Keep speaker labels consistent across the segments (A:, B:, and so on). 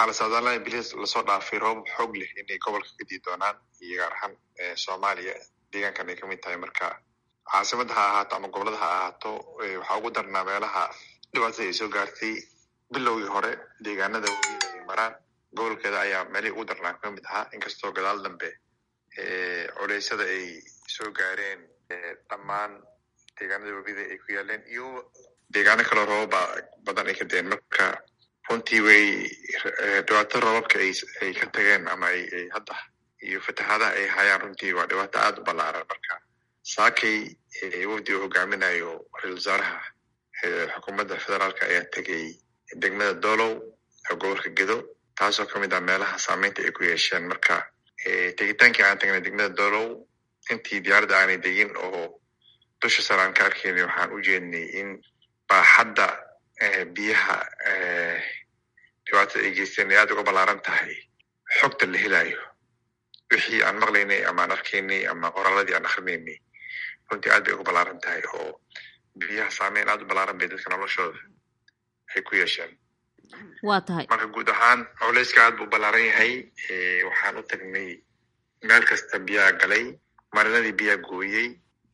A: waxaa la saadaalinaya bilis lasoo dhaafay roobab xoog leh inay gobolka ka dii doonaan iyo gaar ahaan soomaaliya deegaankan ay kamid tahay marka caasimada ha ahaato ama gobolada ha ahaato waxaa ugu darnaa meelaha dhibaatada ay soo gaartay bilowgii hore deegaanada weliida ay maraan gobolkeeda ayaa meelihii ugu darnaa kamid ahaa inkastoo gadaal dambe culeysyada ay soo gaareen dhammaan deegaanada webida ay ku yaaleen iyo deegaano kaloo roobaba badan ay ka deen marka runtii way dhibaato roobabka ay ka tageen ama ay hadda iyo fatahaadaha ay hayaan runtii waa dhibaato aada u ballaaran marka saakay wafdi uu hogaaminayo ra-isul wasaaraha xukuumadda federaalka ayaa tegay degmada dolow oo gobolka gedo taasoo kamid ah meelaha saameynta ay ku yeesheen marka tegitaankii aan tagnay degmada dolow intii diyaaradda aanay degin oo dusha sare aan ka arkaynay waxaan u jeednay in baaxadda biyaha dhibaatada ay geysteen ay aada uga ballaaran tahay xogta la helayo wixii aan maqlaynay ama aan arkaynay ama qoraaladii aan akrinaynay runtii aad bay uga ballaaran tahay oo biyaha saameyn aada u ballaaran bay dadka noloshooda ay ku yeesheen
B: waa tahay
A: marka guud ahaan culeyska aad buu ballaaran yahay waxaan u tagnay meel kasta biyaha galay marinadii biyaha gooyey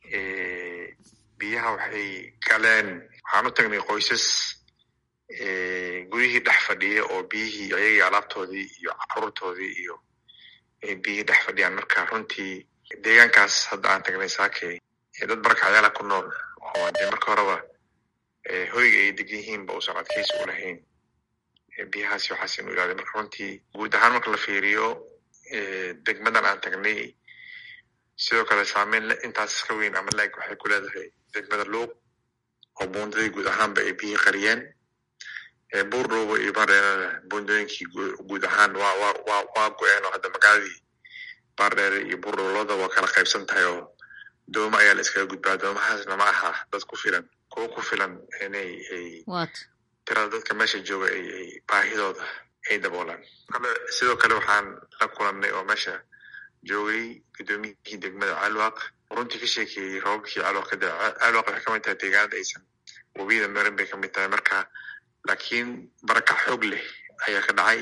A: biyaha waxay galeen waxaan u tagnay qoysas guryihii dhex fadhiya oo biyihii ayagii alaabtoodii iyo caruurtoodii iyo biyihii dhex fadhiyaan marka runtii deegaankaas hadda aan tagnay saakey dad barakacyaala ku nool oo dee marka horeba hoyga ay degan yihiinba uusan adkaysi u lahayn biyahaasi waxaas inu ilaaday marka runtii guud ahaan marka la fiiriyo degmadan aan tagnay sidoo kale saameyn intaas ka weyn ama laeg waxay ku leedahay degmada luuq oo buundadii guud ahaanba ay biyihii qariyeen buurdhowba iyo baardheerana buundooyinkii guud ahaan waa wa wa waa go-een oo hadda magaaladii baardheere iyo buurdhow labada waa kala qaybsan tahay oo dooma ayaa la iskaga gudbaa doomahaasna ma aha dad ku filan kuwo ku filan inay ay tirada dadka meesha jooga ay ay baahidooda ay daboolaan kale sidoo kale waxaan la kulannay oo meesha joogay guddoomiyihii degmada calwaq runtii ka sheekeeyey roobabkii calwaq ka da calwaq waxay kamid tahay deegaanada aysan webiyada marin bay kamid tahay marka laakiin barakac xoog leh ayaa ka dhacay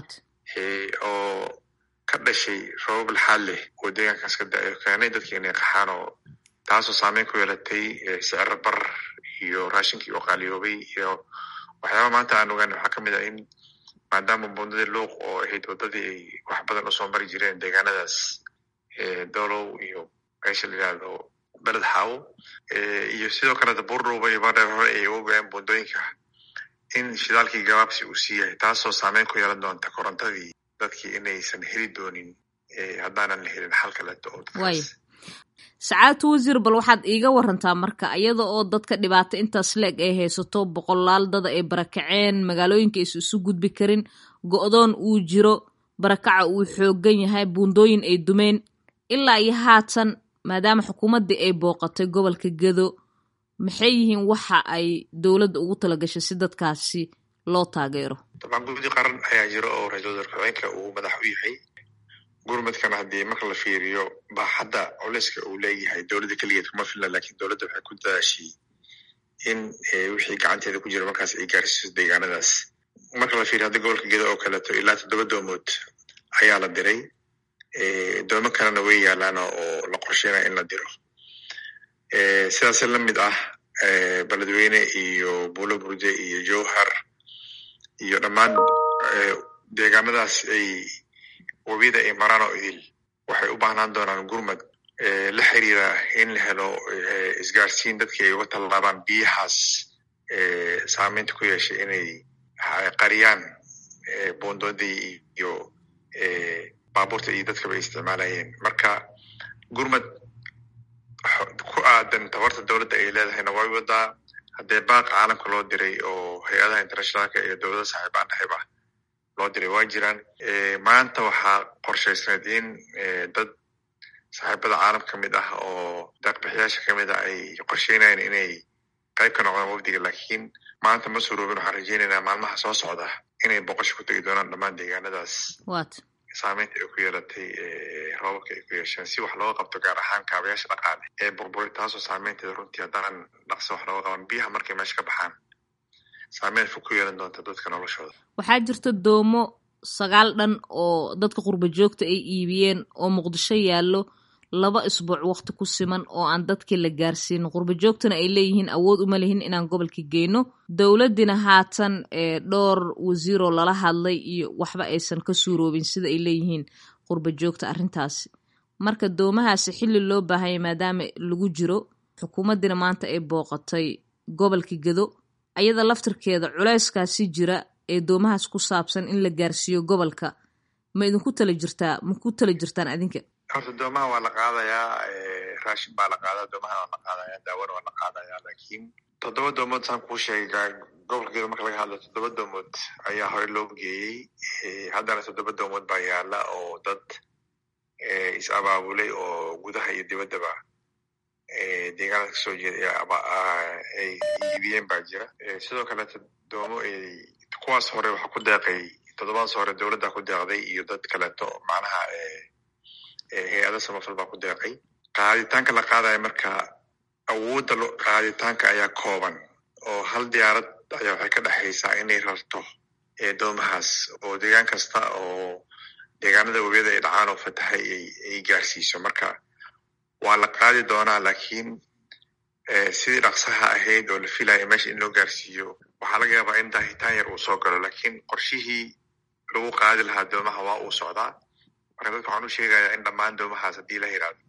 A: oo ka dhashay roobab laxaad leh oo deegaankaas ka da-ay keenay dadki inay qaxaan oo taasoo saameyn ku yeelatay siciro bar iyo raashinkii oo qaaliyoobay iyo waxyaaba maanta aan ogaan waxaa kamid ah in maadaama buundadii luuq oo ahayd waddadii ay wax badan usoo mari jireen deegaanadaas dolow iyo meesha la yihahdo beled xaawo iyo sidoo kaleta buurdhowba iyo baardheer hore ay uga go-een buundooyinka in shidaalkii gabaabsi uu sii yahay taasoo saameyn ku yeelan doonta korontadii dadkii inaysan heli doonin haddaanan la helin xal kaleeto oo
B: waaya sacaadatu wasiir bal waxaad iiga warantaa marka iyada oo dadka dhibaato intaas leeg ay haysato boqolaal dada ay barakaceen magaalooyinka aysan isu gudbi karin go-doon uu jiro barakaca uu xoogan yahay buundooyin ay dumeen ilaa iyo haatan maadaama xukuumaddii ay booqatay gobolka gedo maxay yihiin waxa ay dowladda ugu talagashay si dadkaasi loo taageero
A: dabcan guddi qaran ayaa jira oo ra-iisul wasaar ku-xigeenka uu madax u yahay gurmadkana haddii marka la fiiriyo baaxadda culeyska uu leeyahay dowladda keligeed kuma filna lakin dowladda waxay ku dadaashay in wixii gacanteeda ku jira markaas ay gaarsiiso deegaanadaas marka la fiiriyo hadda gobolka gedo oo kaleeto ilaa toddoba doomood ayaa la diray doomo kalena way yaalaana oo la qorsheynaya in la diro sidaas lamid ah beledweyne iyo buulo burde iyo jowhar iyo dhammaan deegaanadaas ay webiyada ay maraan oo idil waxay u baahnaan doonaan gurmad la xiriira in la helo isgaarsiin dadkii ay uga tallaabaan biyahaas saameynta ku yeeshay inay qariyaan buundoodii iyo baabuurta iyo dadkaba ay isticmaalayeen marka gurmad ku aadan tabarta dowladda ay leedahayna way wadaa haddee baaq caalamka loo diray oo hay-adaha internationaalka iyo dowlada saaxiib aan dhahayba loo diray waa jiraan maanta waxaa qorshaysneed in dad saaxiibada caalam ka mid ah oo daaqbixiyaasha kamid ah ay qorsheynayaan inay qayb ka noqdaan wafdiga lakiin maanta ma suroobin waxaan rajeynaynaa maalmaha soo socda inay boqosho ku tegi doonaan dhammaan deegaanadaas saameynta ay ku yeelatay roobabka ay ku yeesheen si wax looga qabto gaar ahaan kaabayaasha dhaqaale ee burburay taasoo saameynteeda runtii haddaan dhaqso wax looga qaban biyaha markay meesha ka baxaan saameyn fog ku yeelan doonta dadka noloshooda
B: waxaa jirta doomo sagaal dhan oo dadka qurba joogta ay iibiyeen oo muqdisho yaallo laba isbuuc waqti ku siman oo aan dadkii la gaarsiin qurba joogtana ay leeyihiin awood uma lihin inaan gobolka geyno dowladdina haatan dhowr wasiiroo lala hadlay iyo waxba aysan ka suuroobin sida ay leeyihiin qurba joogta arrintaasi marka doomahaasi xilli loo baahanya maadaama lagu jiro xukuumaddina maanta ay booqatay gobolka gedo ayada laftirkeeda culeyskaasi jira ee doomahaas ku saabsan in la gaarsiiyo gobolka ma idinku tala jirtaa ma ku tala jirtaan adinka
A: horta doomaha waa la qaadayaa raashin baa la qaadaa doomahana waa la qaadaya daawona waa la qaadaya laakiin toddoba doomood saan kuu sheegay gobolka gedo marka laga hadlo toddoba doomood ayaa hore loo geeyey haddana toddoba doomood baa yaala oo dad is abaabulay oo gudaha iyo dibaddaba deegaanada kasoo jeeda ay iibiyeen baa jira sidoo kaleeto doomo kuwaas hore waxaa ku deeqay toddobadaas hore dowladda ku deeqday iyo dad kaleeto macnaha hay-ada samafal baa ku deeqay qaaditaanka la qaadaya marka awoodda qaaditaanka ayaa kooban oo hal diyaarad ayaa waxay ka dhexaysaa inay rarto doomahaas oo deegaan kasta oo deegaanada webiyada ay dhacaan oo fatahay ay gaarsiiso marka waa la qaadi doonaa laakiin sidii dhaqsaha ahayd oo la filaya meesha in loo gaarsiiyo waxaa laga yaabaa in daahitaan yar uu soo galo laakiin qorshihii lagu qaadi lahaa doomaha waa uu socdaa marka dadka waxaan u sheegayaa in dhammaan doomahaas haddii la yidhaahdo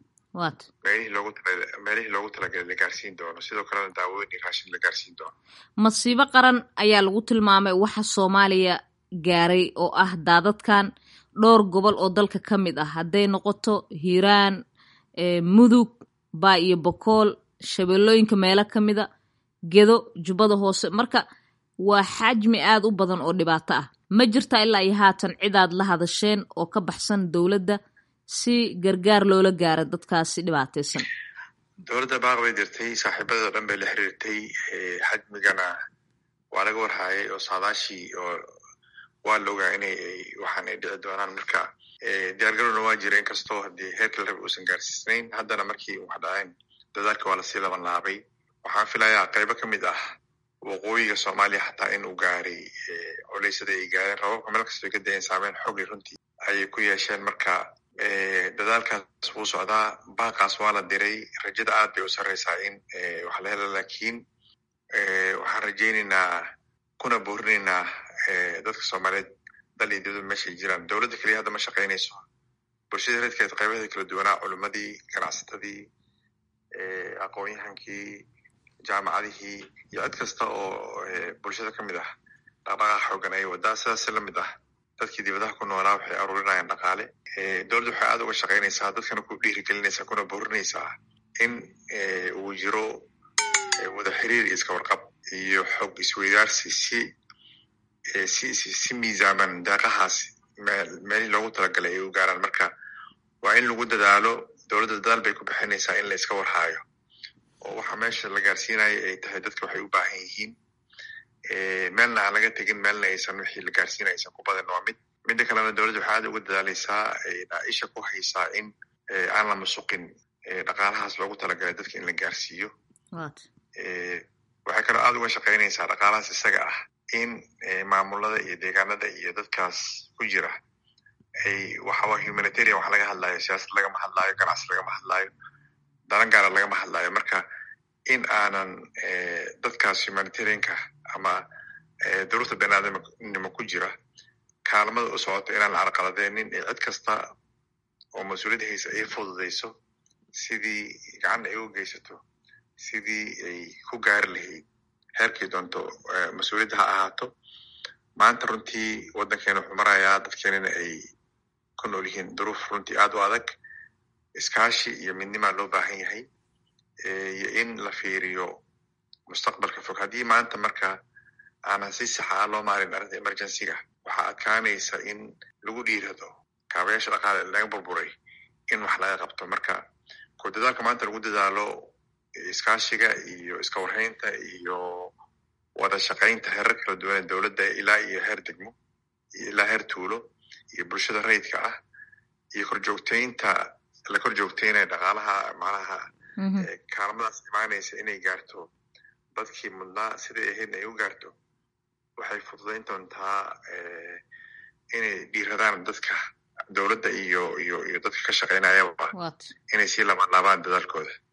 A: meelihii loogu talagalay la gaarsiin doono sidoo kalena daawooyin iyo raashin la gaarsiin doono
B: masiibo qaran ayaa lagu tilmaamay waxa soomaaliya gaaray oo ah daadadkan dhowr gobol oo dalka ka mid ah hadday noqoto hiiraan mudug baa iyo bokool shabeellooyinka meelo ka mida gedo jubbada hoose marka waa xajmi aad u badan oo dhibaato ah ma jirtaa ilaa iyo haatan cidaad la hadasheen oo ka baxsan dowladda si gargaar loola gaaro dadkaasi dhibaataysan
A: dowladda baaq bay dirtay saaxiibadoo dhan bay la xiriirtay xajmigana waa laga warhaayay oo saadaashii oo waa la ogaa inay waxaan ay dhici doonaan marka diyaargarowna waa jira inkastoo haddii heerka la raba uusan gaarsiisnayn haddana markii wax dhaceen dadaalka waa lasii laban laabay waxaan filayaa qaybo ka mid ah waqooyiga soomaaliya xataa in uu gaaray culeysada ay gaareen rababka meel kastoo ka dayen saameyn xogli runtii ayay ku yeesheen marka dadaalkaas wuu socdaa baaqaas waa la diray rajada aad bay u sarreysaa in wax la hela laakiin waxaan rajaynaynaa kuna boorinaynaa dadka soomaaliyeed dal iyo dibadba meeshay jiraan dowladda keliya hadda ma shaqaynayso bulshada reedkeed qaybaheeda kala duwanaa culimmadii ganacsatadii aqoon-yahankii jaamacadihii iyo cid kasta oo bulshada ka mid ah dhaqdhaqaaqa xoogan ay wadaa sidaas la mid ah dadkii dibadaha ku noolaa waxay aruurinayaan dhaqaale dowladda waxay aad uga shaqaynaysaa dadkana ku dhiirigelinaysaa kuna boorinaysaa in uu jiro wada xiriir iyo iska warqab iyo xog isweydaarsi si si si miisaaman daaqahaas meelihii loogu talagalay ay u gaaraan marka waa in lagu dadaalo dowladda dadaal bay ku bixinaysaa in la iska warhaayo oo waxa meesha la gaarsiinayo ay tahay dadka waxay u baahan yihiin meelna aan laga tegin meelna aysan wixii la gaarsiinaya aysan ku badan waa mid midda kalena dowladda waxay aad uga dadaalaysaa isha ku haysaa in aan la masuqin dhaqaalahaas loogu talagalay dadka in la gaarsiiyo waxay kaloo aad uga shaqaynaysaa dhaqaalahaas isaga ah in maamulada iyo deegaanada iyo dadkaas ku jira ay waxawa humanitarian wax laga hadlaayo siyaasad lagama hadlaayo ganacsi lagama hadlaayo dalan gaara lagama hadlaayo marka in aanan dadkaas humanitarianka ama duruurta baniaadamnimo ku jira kaalmada u socota inaan la carqaladeynin ee cid kasta oo mas-uuliyadda haysa ay fududayso sidii gacanna ay u geysato sidii ay ku gaari lahayd heerkii doonto mas-uuliyadda ha ahaato maanta runtii waddankeena wuxuu marayaa dadkeenana ay ku nool yihiin duruuf runtii aad u adag iskaashi iyo midnimaa loo baahan yahay iyo in la fiiriyo mustaqbalka fog haddii maanta marka aanan si saxa ah loo maarin arrinta emergencyga waxaa adkaanaysa in lagu dhiirado kaabayaasha dhaqaale laga burburay in wax laga qabto marka ko dadaalka maanta lagu dadaalo iskaashiga iyo iska warhaynta iyo wada shaqaynta heerar kala duwan ee dowladda ilaa iyo heer degmo iyo ilaa heer tuulo iyo bulshada rayidka ah iyo korjoogtaynta la kor joogtaynaya dhaqaalaha macnaha kaalmadaas imaanaysa inay gaarto dadkii mudnaa siday ahaydna ay u gaarto waxay fududayn doontaa inay dhiiradaan dadka dowladda iyo iyo iyo dadka ka shaqaynayaba inay sii labanlaabaan dadaalkooda